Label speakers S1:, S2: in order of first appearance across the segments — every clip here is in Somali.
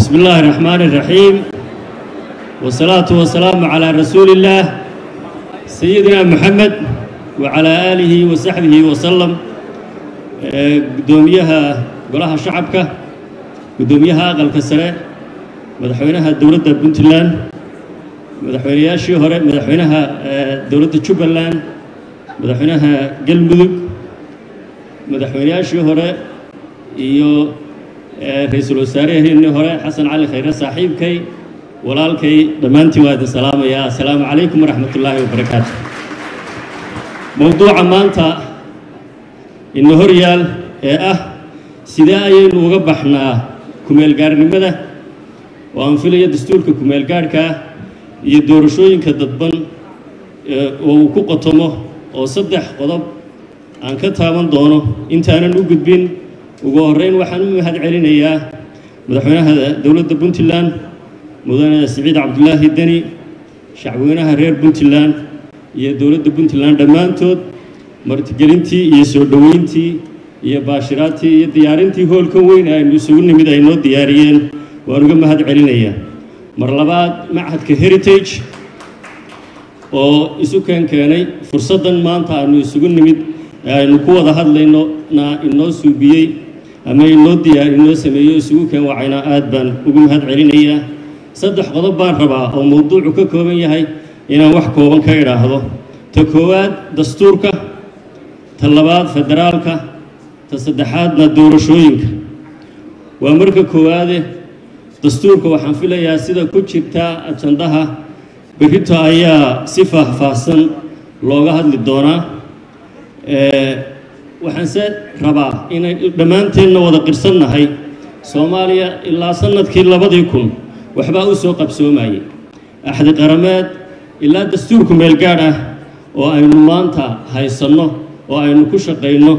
S1: بسم الله الرحمن الرحيم والصلاة والسلام على رسول الله سيدنا محمد وعلى آله وصحبه وسلم قدوميها قولها شعبك قدوميها أقل كسرة مدحوينها دولة بنتلان مدحوينياشي هوري مدحوينها دولة جوبلان مدحوينها قلمدوك مدحوينياشي هوري iyo ra-iisul wasaaraheenii hore xasan cali khayre saaxiibkay walaalkay dhammaantiin waa idin salaamayaa assalaamu calaykum waraxmat ullaahi wabarakaatu mowduuca maanta ina hor yaal ee ah sidee ayaynu uga baxnaa kumeelgaarnimada oo aan filaya dastuurka kumeelgaarhkaa iyo doorashooyinka dadban oo uu ku qotomo oo saddex qodob aan ka taaban doono intaanan u gudbin ugu horreyn waxaan u mahad celinayaa madaxweynaha dowladda puntland mudane siciid cabdulaahi deni shacweynaha reer puntland iyo dowladda puntland dhammaantood martigelintii iyo soo dhoweyntii iyo baashiraadtii iyo diyaarintii hoolkan weyn aynu isugu nimid ay noo diyaariyeen waan uga mahad celinayaa mar labaad machadka heritage oo isu keen keenay fursaddan maanta aanu isugu nimid ee aynu ku wada hadlayno na inoo suubiyey ama inoo diyaar inoo sameeyo isugu keen wacayna aad baan ugu mahad celinayaa saddex qodob baan rabaa oo mowduucu ka kooban yahay inaan wax kooban ka idhaahdo ta koowaad dastuurka ta labaad federaalka ta saddexaadna doorashooyinka waa marka koowaade dastuurka waxaan filayaa sida ku jirta ajandaha berrito ayaa si faahfaahsan looga hadli doonaa waxaanse rabaa inay dhammaanteenna wada qirsannahay soomaaliya ilaa sannadkii labadii kun waxbaa u soo qabsoomayay axdi qarameed ilaa dastuurku meelgaadh ah oo aynu maanta haysanno oo aynu ku shaqayno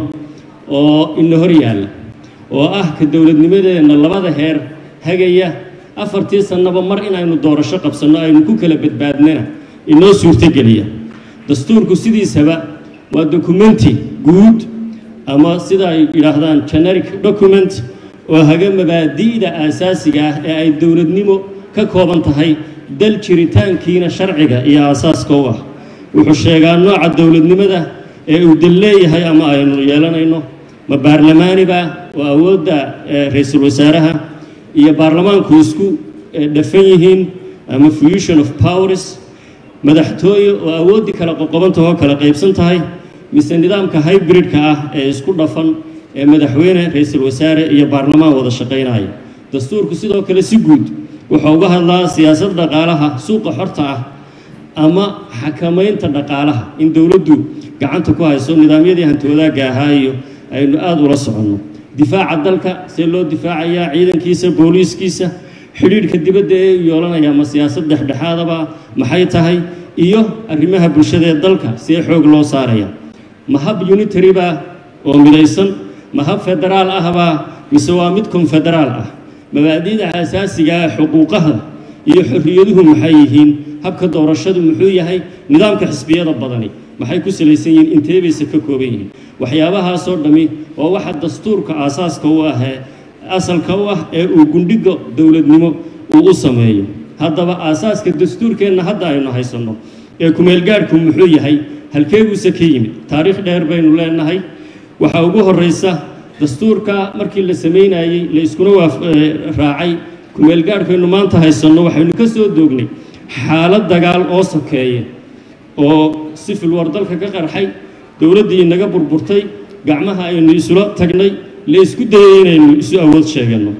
S1: oo ina hor yaalla oo ah ka dowladnimadeenna labada heer hagaya afartii sannaba mar inaynu doorasho qabsanno aynu ku kala badbaadnana inoo suurtogeliya dastuurku sidiisaba waa dokumenti guud ama sida ay yidhaahdaan generic document oo haga mabaadi'da aasaasiga ah ee ay dowladnimo ka kooban tahay dal jiritaankiina sharciga iyo aasaaska u ah wuxuu sheegaa nooca dowladnimada ee uu dal leeyahay ama aynu yeelanayno ma baarlamaaniba oo awoodda ra-iisul wasaaraha iyo baarlamaanku isku dhafan yihiin ama fusion of powers madaxtooye oo awooddii kala qoqobantahoo kala qaybsan tahay mise nidaamka hybridka ah ee isku dhafan ee madaxweyne ra-iisul wasaare iyo baarlamaan wada shaqaynaya dastuurku sidoo kale si guud wuxuu uga hadlaa siyaasad dhaqaalaha suuqa xorta ah ama xakamaynta dhaqaalaha in dowladdu gacanta ku hayso nidaamyadii hantiwadaagga ahaa iyo aynu aada ula soconno difaaca dalka see loo difaacayaa ciidankiisa booliiskiisa xidhiidhka dibadda ee yoolanaya ma siyaasad dhexdhexaadaba maxay tahay iyo arrimaha bulshada ee dalka see xoog loo saaraya ma hab unitary baa oo midaysan ma hab federaal ahbaa mise waa mid konfederaal ah mabaadi'da aasaasiga ah xuquuqaha iyo xorriyaduhu maxay yihiin habka doorashadu muxuu yahay nidaamka xisbiyada badani maxay ku salaysan yihiin intee bayse ka kooban yihiin waxyaabahaasoo dhammi oo waxa dastuurka aasaaska u ah ee asalka u ah ee uu gundhiga dowladnimo uu u sameeyo haddaba aasaaska dastuurkeenna hadda aynu haysanno ee kumeelgaadhku muxuu yahay halkee buuse ka yimid taariikh dheer baynu leenahay waxaa ugu horreysa dastuurka markii la samaynayey la iskuna waaf raacay kumeelgaadhkaynu maanta haysanno waxaynu ka soo doognay xaalad dagaal oo sokeeya oo sifil war dalka ka qarxay dowladdii inaga burburtay gacmaha aynu isula tagnay la isku dayay inaynu isu awood sheeganno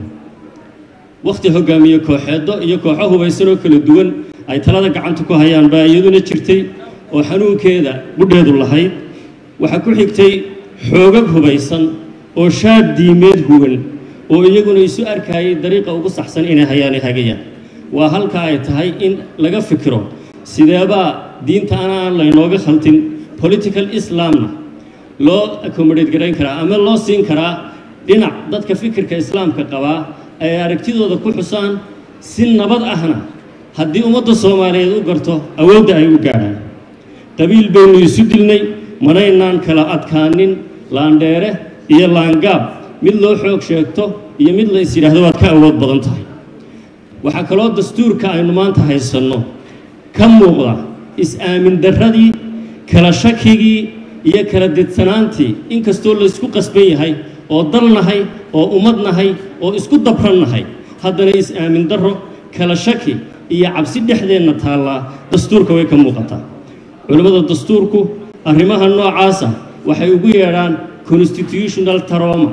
S1: wakhti hogaamiye kooxeeddo iyo kooxo hubaysan oo kala duwan ay talada gacanta ku hayaan baa iyaduna jirtay oo xanuunkeeda budheedu lahayd waxaa ku xigtay xoogag hubaysan oo shaad diimeed huwan oo iyaguna isu arkayay dariiqa ugu saxsan inay hayaana hagayaan waa halka ay tahay in laga fikiro sideebaa diinta anaan laynooga khaltin political islamna loo accommodate garayn karaa ama loo siin karaa dhinac dadka fikirka islaamka qabaa ay aragtidooda ku xusaan si nabad ahna haddii ummadda soomaaliyeed u garto awoodda ay u gaadhaan qabiil baynu isu dilnay manaynaan kala adkaanin laandheere iyo laangaab mid loo xoog sheegto iyo mid la is yidhaahdo waad ka awood badan tahay waxaa kaloo dastuurka aynu maanta haysanno ka muuqda is-aamin darradii kala shakigii iyo kala dedsanaantii inkastoo laysku qasban yahay oo dal nahay oo ummad nahay oo isku dabran nahay haddana is-aamin darro kala shaki iyo cabsi dhexdeenna taallaa dastuurka way ka muuqataa culimmada dastuurku arrimaha noocaasa waxay ugu yeedhaan constitutional taroma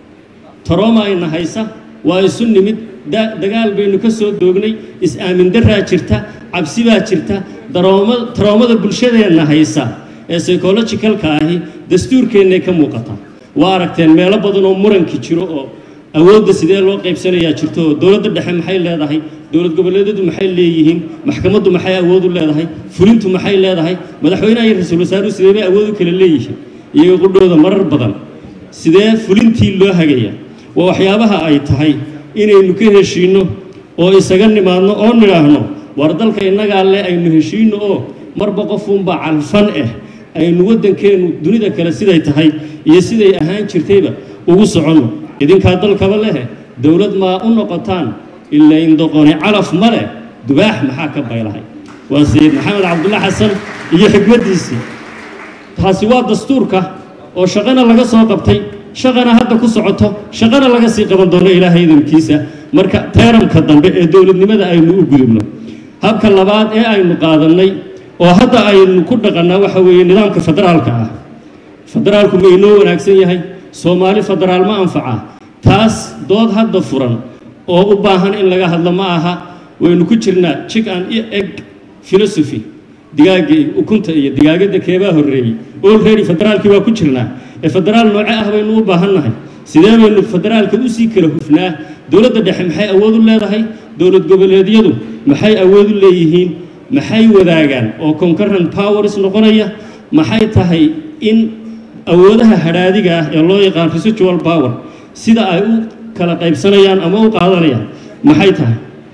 S1: taroma ayna haysa waa isu nimid dagaal baynu ka soo doognay is-aamin daraa jirta cabsi baa jirta taroomada bulshadeenna haysa ee psychologicalka ahi dastuurkeennay ka muuqataa waa aragteen meelo badan oo muranki jiro oo awoodda sidee loo qaybsanayaa jirto oo dowladda dhexe maxay leedahay dowlad goboleedyadu maxay leeyihiin maxkamaddu maxay awood u leedahay fulintu maxay leedahay madaxweynaha iyo ra-iisul wasaaruhu sidee bay awood u kala leeyihiin iyaga qudhooda marar badan sidee fulintii loo hagaya waa waxyaabaha ay tahay inaynu ka heshiinno oo isaga nimaadno oo nidhaahno war dalka innagaa le aynu heshiinno oo marba qofuunbaa calfan ah aynu waddankeennu dunida kale siday tahay iyo siday ahaan jirtayba ugu soconno idinkaa dalkaba lehe dowlad maa u noqotaan ilaa indoqoni calaf ma leh dubaax maxaa ka baylahay waa sayid maxamed cabdulla xasan iyo xikmaddiisii taasi waa dastuurka oo shaqana laga soo qabtay shaqana hadda ku socoto shaqana laga sii qaban doono ilaahay idinkiisa marka teeramka dambe ee dowladnimada aynu u gudubno habka labaad ee aynu qaadannay oo hadda aynu ku dhaqannaa waxa weeye nidaamka federaalka ah federaalku ma inoo wanaagsan yahay soomaali federaal ma anfaca taas dood hadda furan oo u baahan in laga hadlo ma aha waynu ku jirnaa jig an eg philosophy digaaga ukunta iyo digaagadda keebaa horreeyey olready federaalkii waa ku jirnaa ee federaal nooce ah baynu u baahannahay sidee baynu federaalka usii kala hufnaa dowladda dhexe maxay awood u leedahay dowlad goboleedyadu maxay awood u leeyihiin maxay wadaagaan oo concurrent powers noqonaya maxay tahay in awoodaha hadhaadiga ah ee loo yaqaan residual power sida ay u kala qaybsanayaan ama u qaadanayaan maxay tahay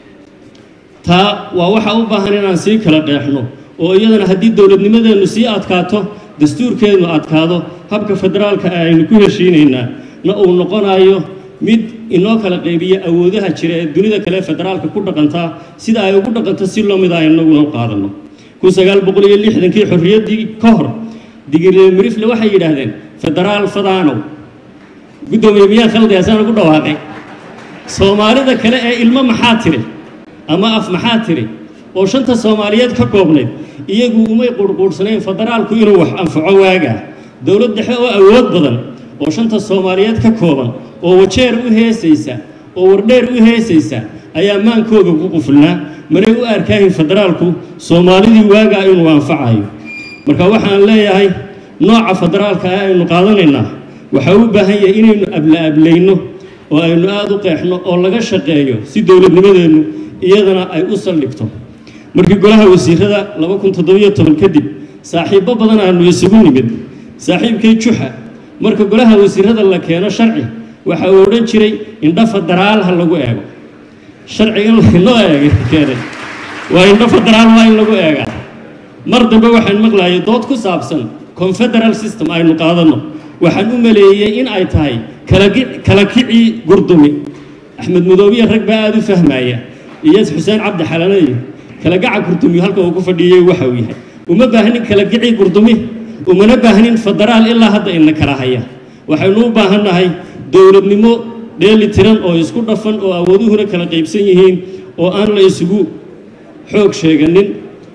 S1: taa waa waxa u baahan inaan sii kala qeexno oo iyadana haddii dowladnimadeennu sii adkaato dastuurkeennu adkaado habka federaalka aynu ku heshiinaynaa na uu noqonayo mid inoo kala qaybiya awoodaha jira ee dunida kale federaalka ku dhaqantaa sida ay ugu dhaqanto si loo mid a inaguna u qaadanno kun sagaal boqol iyo lixdankii xorriyaddii ka hor digirmirifle waxay yidhaahdeen federaal fadaanow guddoomiye miyaa khaldi asaan ugu dhawaaqay soomaalida kale ee ilmo maxaa tiri ama af maxaa tiri oo shanta soomaaliyeed ka koobnayd iyagu umay qurhquudhsanayn federaalku inuu wax anfaco waagaa dowlad dhexe oo awood badan oo shanta soomaaliyeed ka kooban oo wajeer u heesaysa oo wardheer u heesaysa ayaa maankooga ku qufulnaa manay u arkaahin federaalku soomaalidii waagaa inuu anfacayo marka waxaan leeyahay nooca federaalka ah aynu qaadanaynaa waxaa u baahan yahay inaynu abla-ablayno oo aynu aada u qeexno oo laga shaqeeyo si dowladnimadeennu iyadana ay u saldhigto markii golaha wasiirada laba kun toddobiyo toban kadib saaxiibbo badan aanu isugu nimid saaxiibkay juxa marka golaha wasiirada la keeno sharci waxa uu odhan jiray indho federaal ha lagu eego sharcigan loo eegay keenay waa indho federaal waa in lagu eegaa mar dambe waxaan maqlayay dood ku saabsan confederal system aynu qaadanno waxaan u maleeyey in ay tahay kala kicii gurdumi axmed madoobiya rag baa aada u fahmaya iyo xuseen cabdi xalanayo kala gaca gurdumi halka uu ku fadhiyey waxa uu yahay uma baahnin kala kicii gurdumi umana baahnin federaal ilaa hadda ina kala haya waxaynu u baahannahay dowladnimo dheeli tiran oo isku dhafan oo awooduhuna kala qaybsan yihiin oo aan la isugu xoog sheeganin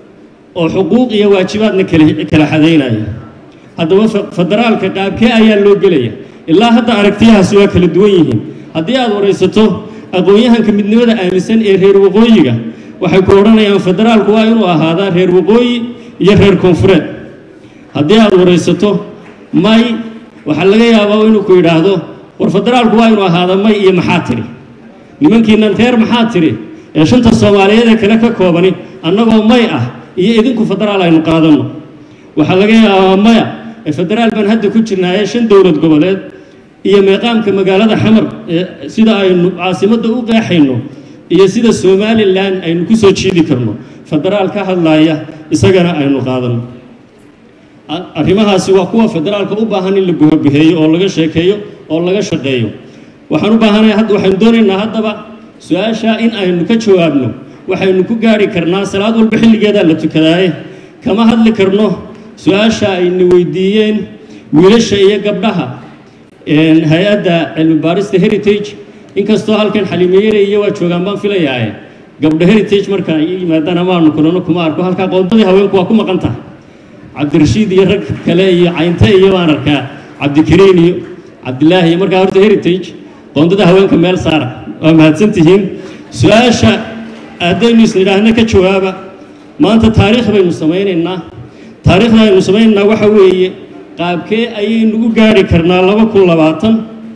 S1: oo xuquuq iyo waajibaadna kala xadaynaya haddaba federaalka qaabkee ayaa loo gelaya ilaa hadda aragtiyahaasi waa kala duwan yihiin haddii aad waraysato aqoon-yahanka midnimada aaminsan ee reer waqooyiga waxay ku odhanayaan federaalku waa inuu ahaadaa reer waqooyi iyo reer koonfureed haddii aad waraysato may waxaa laga yaabaa inuu ku yidhaahdo war federaalku waa inuu ahaada may iyo maxaa tiri nimankiinan reer maxaa tiri ee shanta soomaaliyeed ee kale ka koobani annagoo may ah iyo idinku federaal aynu qaadanno waxaa laga yaabaa maya ee federaal baan hadda ku jirnaaye shan dowlad goboleed iyo meeqaamka magaalada xamar ee sida aynu caasimadda u qeexayno iyo sida somalilan aynu ku soo jiidi karno federaal ka hadlaaya isagana aynu qaadanno arrimahaasi waa kuwa federaalka u baahan in la guhabaheeyo oo laga sheekeeyo oo laga shaqeeyo waxaan u baahanahay hadda waxaynu doonaynaa haddaba su-aashaa in aynu ka jawaabno waxaynu ku gaari karnaa salaad walba xilligeedaa la tukadaaye kama hadli karno su-aasha ayna weydiiyeen wiilasha iyo gabdhaha hay-adda cilmi baarista heritage inkastoo halkan xaliimeyere iyo waa joogaan baan filayaaye gabdha heritage marka ay yimaadaan amaanu kulano kuma arko halkaa qoondadii haweenku waa ku maqan tahay cabdirashiid iyo rag kale iyo caynte iyo baan arkaa cabdikariin iyo cabdilaahi iyo markaa horta heritage qoondada haweenka meel saara waa mahadsantihiin su-aasha haddaynu isnidhaahna ka jawaaba maanta taariikh baynu samaynaynaa taariikhda aynu samaynaynaa waxa weeye qaabkee ayaynu u gaari karnaa laba kun labaatan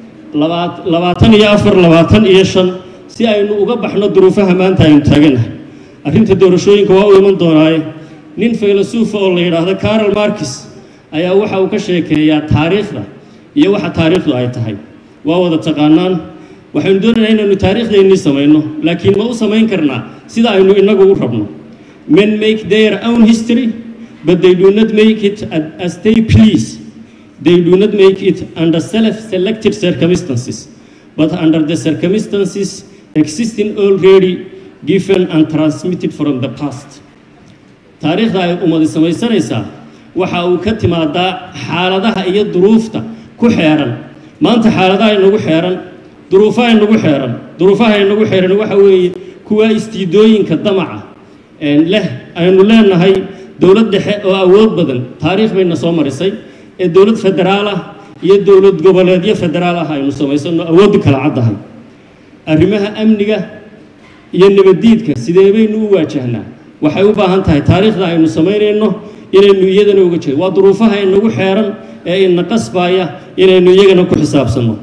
S1: labaatan iyo afar labaatan iyo shan si aynu uga baxno duruufaha maanta aynu taaganahay arrinta doorashooyinka waa u iman doonaaye nin faylasuufa oo la yidhaahdo carol markis ayaa waxa uu ka sheekeeyaa taariikhda iyo waxa taariikhdu ay tahay waa wada taqaanaan waxaynu doonaynaa inaynu taariikhdeennii samayno laakiin ma u samayn karnaa sida aynu inagu u rabno men make their own history but they do not make it as they please they do not make it under self-selected circumstances but under the circumstances existing already given and transmitted from the past taariikhda ay ummadi samaysanaysaa waxa uu ka timaadaa xaaladaha iyo duruufta ku xeeran maanta xaaladaha inagu xeeran duruufaha inagu xeeran duruufaha inagu xeeran waxa weeye kuwa istiidooyinka damaca leh aynu leenahay dowlad dhexe oo awood badan taariikh bayna soo marisay ee dowlad federaal ah iyo dowlad goboleedyo federaal ah aynu samaysano awooddu kala caddahay arrimaha amniga iyo nabaddiidka sidee baynu u waajahnaa waxay u baahan tahay taariikhda aynu samaynayno inaynu iyadana uga jeedo waa duruufaha inagu xeeran ee ina qasbaaya inaynu iyagana ku xisaabsanno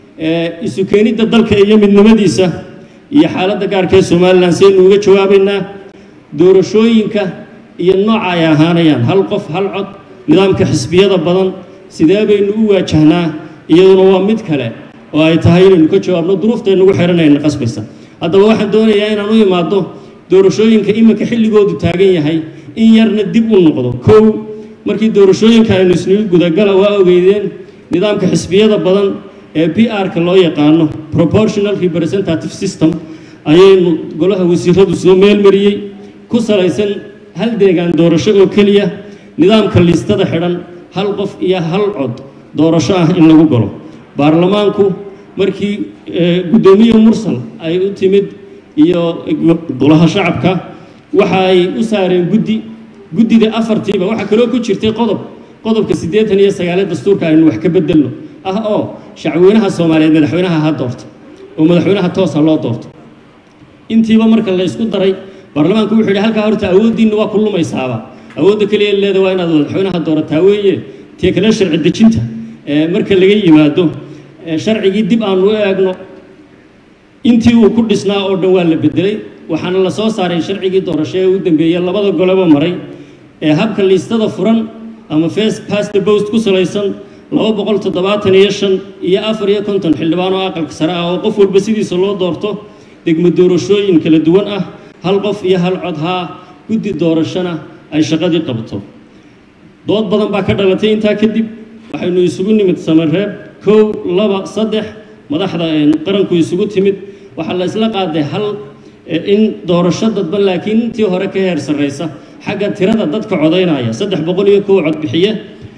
S1: isu keenidda dalka iyo midnimadiisa iyo xaaladda gaarka ee somalilan saynu uga jawaabaynaa doorashooyinka iyo nooca ay ahaanayaan hal qof hal cod nidaamka xisbiyada badan sidee baynu u waajahnaa iyaduna waa mid kale oo ay tahay inaynu ka jawaabno duruufta inagu xeeran ayna qasbaysa haddaba waxaan doonayaa inaan u imaado doorashooyinka iminka xilligoodu taagan yahay in yarna dib u noqdo kow markii doorashooyinka aynu isnigu gudagala waa ogeydeen nidaamka xisbiyada badan ee p r-ka loo yaqaano proportional representative system ayaynu golaha wasiiradu soo meelmariyey ku salaysan hal deegaan doorasho oo keliya nidaamka liistada xidhan hal qof iyo hal cod doorasho ah in lagu galo baarlamaanku markii guddoomiye mursal ay u timid iyo golaha shacabka waxa ay u saareen guddi guddida afartiiba waxaa kaloo ku jirtay qodob qodobka siddeetan iyo sagaale dastuurka aynu wax ka bedelno ah oo shacweynaha soomaaliyeed madaxweynaha ha doorto oo madaxweynaha toosa loo doorto intiiba marka la isku daray baarlamaanku wuxuu yidhi halkaa horta awooddiinna waa ku lumaysaaba awoodda keliya leeda waa inaad madaxweynaha doorataa weeye tii kale sharci dejinta marka laga yimaado sharcigii dib aanu u eegno intii uu ku dhisnaa oo dhan waa la bedelay waxaana la soo saaray sharcigii doorasho ee u dambeeyey labada goleba maray ee habka liistada furan ama face past the post ku salaysan laba boqol toddobaatan iyo shan iyo afar iyo konton xildhibaan oo aqalka sare ah oo qof walba sidiisa loo doorto degmo doorashooyin kala duwan ah hal qof iyo hal cod haa guddi doorashona ay shaqadii qabto dood badan baa ka dhalatay intaa kadib waxaynu isugu nimid samareeb kow laba saddex madaxda qaranku isugu timid waxaa la isla qaaday hal in doorasho dadban laakiin intii hore ka heer sarraysa xagga tirada dadka codaynaya saddex boqol iyo kow codbixiye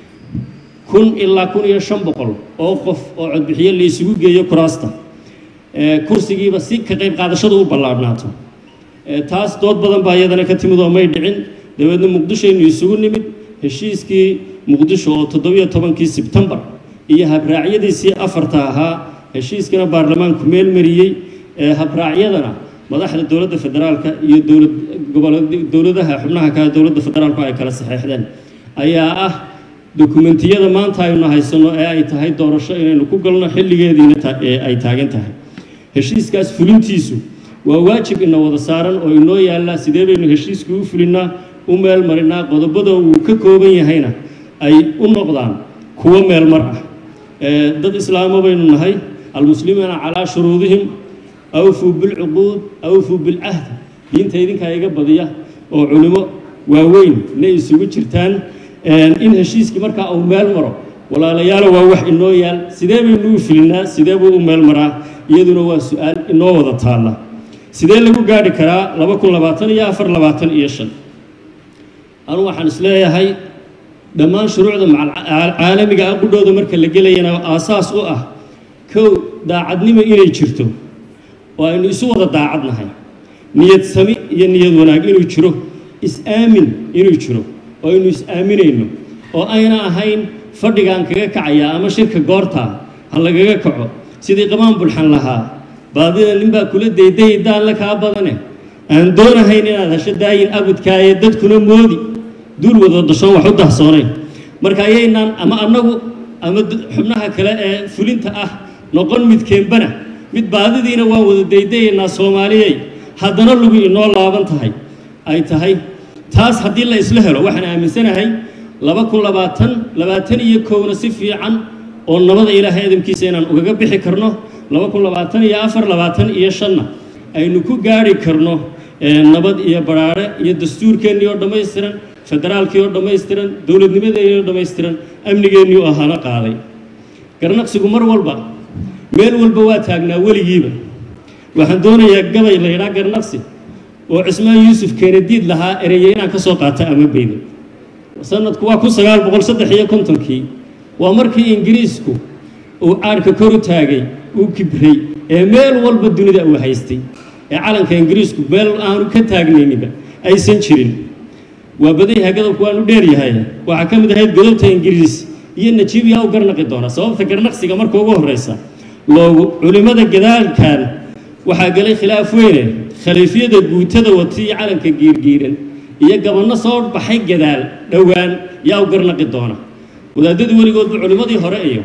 S1: kun ilaa kun iyo shan boqol oo qof oo codbixiye la isugu geeyo kuraasta kursigiiba si ka qayb qaadashadu u ballaadhnaato taas dood badan baa iyadana ka timid oo may dhicin dabeedna muqdishoaynu isugu nimid heshiiskii muqdisho oo toddobiyo tobankii sebtembar iyo habraacyadiisii afarta ahaa heshiiskana baarlamaanku meel mariyey habraacyadana madaxda dowladda federaalka iyo dowlad gobol dowladaha xubnaha kale dowladda federaalku ay kala saxeexdeen ayaa ah dokumentiyada maanta aynu haysano ee ay tahay doorasho inaynu ku galno xilligeediina ay taagan tahay heshiiskaas fulintiisu waa waajib ina wada saaran oo inoo yaallaa sidee baynu heshiiska u fulinnaa u meel marinaa qodobada uu ka kooban yahayna ay u noqdaan kuwo meel mar ah dad islaamo baynu nahay almuslimuuna calaa shuruudihim awfuu bilcuquud awfuu bilcahd diinta idinkaa iga badiya oo culimo waaweyn na isugu jirtaan in heshiiskii markaa uu meel maro walaalayaalo waa wax inoo yaal sidee baynu u filinaa sidee buu u meel maraa iyaduna waa su-aal inoo wada taalla sidee lagu gaadhi karaa laba kun labaatan iyo afar labaatan iyo shan anugu waxaan isleeyahay dhammaan shuruucda caalamiga ah qudhooda marka la gelayana aasaas u ah kow daacadnimo inay jirto oo aynu isu wada daacadnahay niyad sami iyo niyad wanaag inuu jiro is-aamin inuu jiro oo aynu is-aaminayno oo ayna ahayn fadhigaan kaga kacaya ama shirka goorta ha lagaga kaco sidii qamaan bulxan lahaa baadida ninbaa kula dayday daanle kaa badane aan doonahayn inaad hesho daayin abadkaaye dadkuna moodi duul wada dashoon wax u dahsoonayn marka ayaynaan ama annagu ama xubnaha kale ee fulinta ah noqon midkeenbana mid baadidiina waan wada daydayaynaa soomaaliyey haddana lugu inoo laaban tahay ay tahay taas haddii la isla helo waxaan aaminsanahay laba kun labaatan labaatan iyo kowna si fiican oo nabada ilaahay adamkiisa inaan ugaga bixi karno laba kun labaatan iyo afar labaatan iyo shanna aynu ku gaadhi karno nabad iyo baraare iyo dastuurkeennii oo dhammaystiran federaalkii oo dhammaystiran dowladnimadeennii oo dhammaystiran amnigeennii oo ahana qaaday garnaqsigu mar walba meel walba waa taagnaa weligiiba waxaan doonayaa gabay la yidhaa garnaqsi oo cismaan yuusuf keenadiid lahaa ereye inaan ka soo qaato ama beydo sanadku waa kun sagaal boqol saddex iyo kontonkii waa markii ingiriisku uu caadhka kor u taagay uu kibray ee meel walba dunida uu haystay ee calanka ingiriisku meel aanu ka taagnayniba aysan jirin waa badayha gadobku waanu dheeryahay waxaa ka mid ahayd godobta ingiriis iyo najiibiya u garnaqi doona sababta garnaqsiga marka ugu horreysa loogu culimmada gadaalkan waxaa galay khilaaf weyne khaliifyada guutada wata iyo calanka giirgiiran iyo gabanno soo baxay gadaal dhowaan yaa u garnaqi doona wadaadadu weligoodba culimmadii hore iyo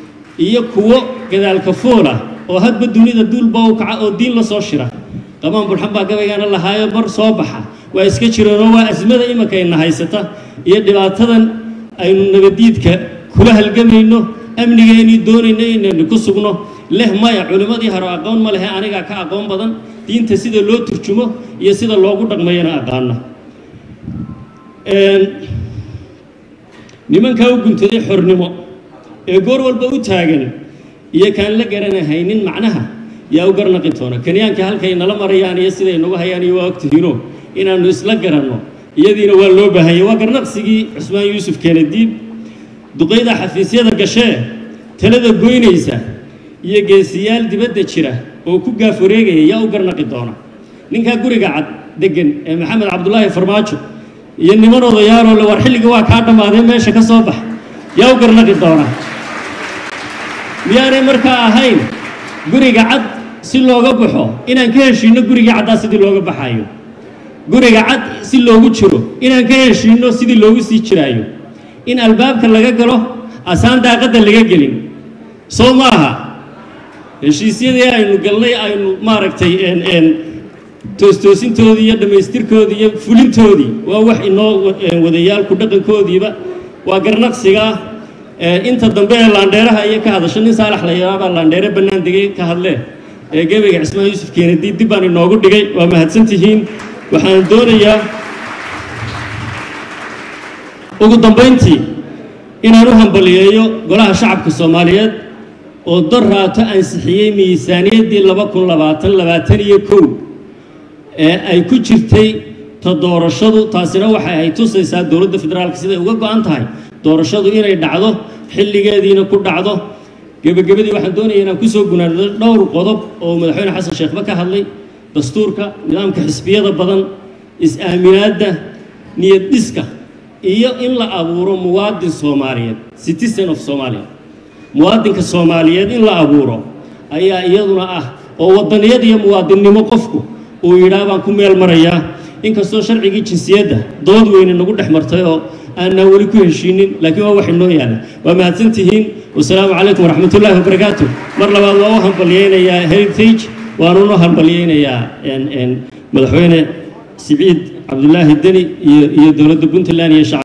S1: iyo kuwo gadaalka fuula oo hadba dunida duulba u kaca oo diin la soo shira qamaan bulxan baa gabaygaana lahaayo bar soo baxa waa iska jireenoo waa asmada imankayna haysata iyo dhibaatadan aynu nabadiidka kula halgamayno amnigeennii doonayno inaynu ku sugno leh maya culimmadii hore aqoon ma lehe anigaa ka aqoon badan diinta sida loo turjumo iyo sida loogu dhaqmayana aqaana nimankaa u guntaday xornimo ee goor walba u taagan iyo kaan la garanahaynin macnaha yaa u garnaqi doona kenyaanka halkay nala marayaan iyo siday nagu hayaan iyo waa ogtihiino inaannu isla garanno iyadiina waa loo baahanya waa garnaqsigii cusmaan yuusuf keenadiib duqayda xafiisyada gashee talada goynaysa iyo geesiyaal dibadda jira oo ku gaaf wareegaya yaa u garnaqi doona ninkaa guriga cad degan ee maxamed cabdulaahi farmaajo iyo niman odayaaloo le war xilliga waa kaa dhammaadee meesha ka soo bax yaa u garnaqi doona miyaanay markaa ahayn guriga cad si looga baxo inaan ka heshiinno gurigii caddaa sidii looga baxayo guriga cad si loogu jiro inaan ka heshiinno sidii loogu sii jiraayo in albaabka laga galo asaan daaqadda laga gelin soo ma aha heshiisyadii aynu galnay aynu maaragtay toostoosintoodii iyo dhammaystirkoodii iyo fulintoodii waa wax inoo wadayaalku dhaqankoodiiba waa garnaqsigaa inta dambe ee laandheeraha iyo ka hadasho nin saalax la yaabaa laandheere bannaan degay ka hadlee ee gebayga cismaan yuusuf keenadiid dib baan inoogu dhigay waa mahadsan tihiin waxaan doonayaa ugu dambayntii inaan u hambaliyeeyo golaha shacabka soomaaliyeed oo dor raato ansixiyey miisaaniyaddii laba kun labaatan labaatan iyo kow ee ay ku jirtay ta doorashadu taasina waxay ay tusaysaa dowladda federaalka siday uga go-an tahay doorashadu inay dhacdo xilligeediina ku dhacdo gebagabadii waxaan doonaya inaan kusoo gunaado dhowr qodob oo madaxweyne xasan sheekhba ka hadlay dastuurka nidaamka xisbiyada badan is-aaminaadda niyad dhiska iyo in la abuuro muwaadin soomaaliyeed citizen of somalia muwaadinka soomaaliyeed in la abuuro ayaa iyaduna ah oo wadaniyad iyo muwaadinnimo qofku uu yidhaah baan ku meel marayaa inkastoo sharcigii jinsiyadda dood weyne nagu dhex martay oo aanaan weli ku heshiinin laakiin waa wax inoo yaalla waa mahadsan tihiin wasalaamu calaykum waraxmat ullaahi wabarakaatu mar labaad waa u hambalyeynayaa heritage waanuna hambalyeynayaa madaxweyne siciid cabdulaahi deni iyo iyo dowladda puntland iyo shacab